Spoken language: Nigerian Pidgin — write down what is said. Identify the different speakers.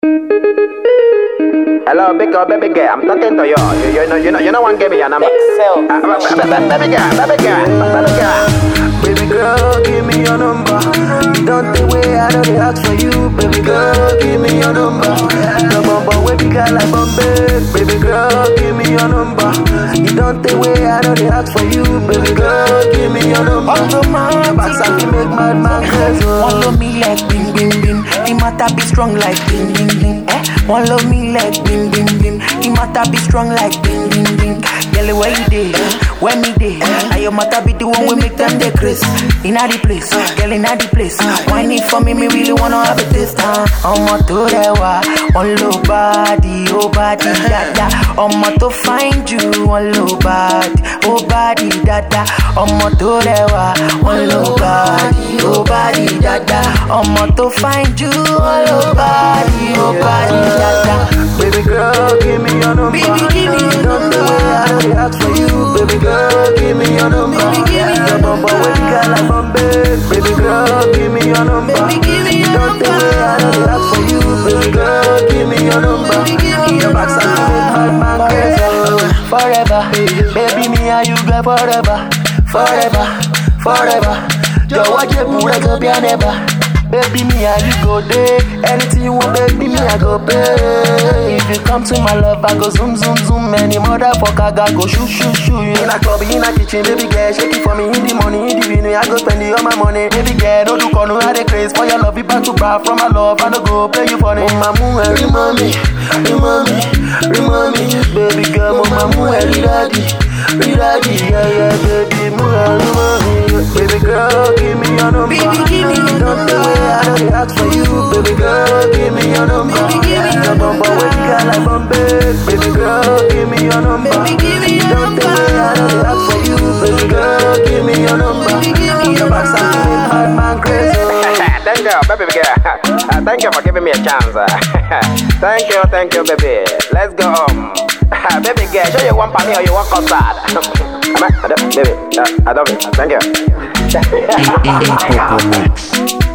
Speaker 1: Hello, big girl, baby girl. I'm talking to you. You, you know, you know, you know, one give me your number.
Speaker 2: Excel.
Speaker 1: Uh, ba- ba- ba- baby girl, baby girl, baby girl.
Speaker 3: Baby girl, give me your number. You don't think way I know they ask for you. Baby girl, give me your number. Your bumper way big girl like Bombay. Baby girl, give me your number. You don't think way I know they ask for you. Baby girl, give me your number. Your backside make mad man crazy.
Speaker 4: One love me like bing bing bing. The matter be strong like bing bing bing. Eh? One love me like bing bing bing. The matter be strong like bing bing bing. Girl, where you dey? Where me dey? Now your matter be the one we make them dey craze. Inna the place, girl inna the place. Whine it for me, me really wanna have a taste. Uh. Ọmọ tó rẹwà, wọn ló body, ó body dada. Ọmọ tó fine jù, wọn ló body, ó body dada. Ọmọ tó rẹwà, wọn ló body, ó body dada. Ọmọ tó fine jù, wọn ló body, ó body dada.
Speaker 3: Baby girl, give me your number.
Speaker 4: Baby, give me your
Speaker 3: Don't know where I know they ask for you. Baby girl, give me your number.
Speaker 4: Baby, give me your
Speaker 3: Your bumper way big girl like Bombay. Baby girl, give me your number.
Speaker 4: Baby, give me your
Speaker 3: Don't know
Speaker 4: number.
Speaker 3: where I know they ask for you. Baby girl, give me your number.
Speaker 4: Baby, give me
Speaker 3: Your
Speaker 4: your
Speaker 3: backside
Speaker 4: number.
Speaker 3: make mad man crazy.
Speaker 4: Forever, baby, me and you go forever, forever, forever. Jọ̀wọ́ jẹ́ búrẹ́ kan bí ànẹ́bà. Baby, me and you go there. Anything you want, baby, me I go pay. If you come to my love, I go zoom, zoom, zoom. Any motherfucker, I go shoot, shoot, shoot. You
Speaker 3: In a club, in a kitchen, baby girl, shake it for me in the money, in the venue. I go spend it all my money, baby girl. Don't do corner, I dey craze for your love. You back to back from my love, I no go play you funny. Oh, my moon, remind me, remind me, remind me, baby girl. Oh, my moon, daddy, daddy, yeah, yeah, baby, moon, remind me, baby girl, give me your number.
Speaker 4: Baby, give me your
Speaker 3: Don't know
Speaker 4: number.
Speaker 3: where I know they ask for you, baby girl, give me your number.
Speaker 4: Baby, give me your
Speaker 3: Your bumper
Speaker 4: number.
Speaker 3: way girl like Bombay, baby girl, give me your number.
Speaker 4: Baby, give me your
Speaker 3: Don't
Speaker 4: number.
Speaker 3: think way I know they ask for you, baby girl, give me your number.
Speaker 4: Baby, give me
Speaker 3: Your
Speaker 4: your
Speaker 3: backside
Speaker 4: number.
Speaker 3: make mad man crazy.
Speaker 1: thank you, baby girl. Uh, thank you for giving me a chance. uh. thank you, thank you, baby. Let's go home. baby girl, show you one for me or you want custard. Am I, I don't, baby, uh, I love it. Thank you.
Speaker 5: Popo Mix.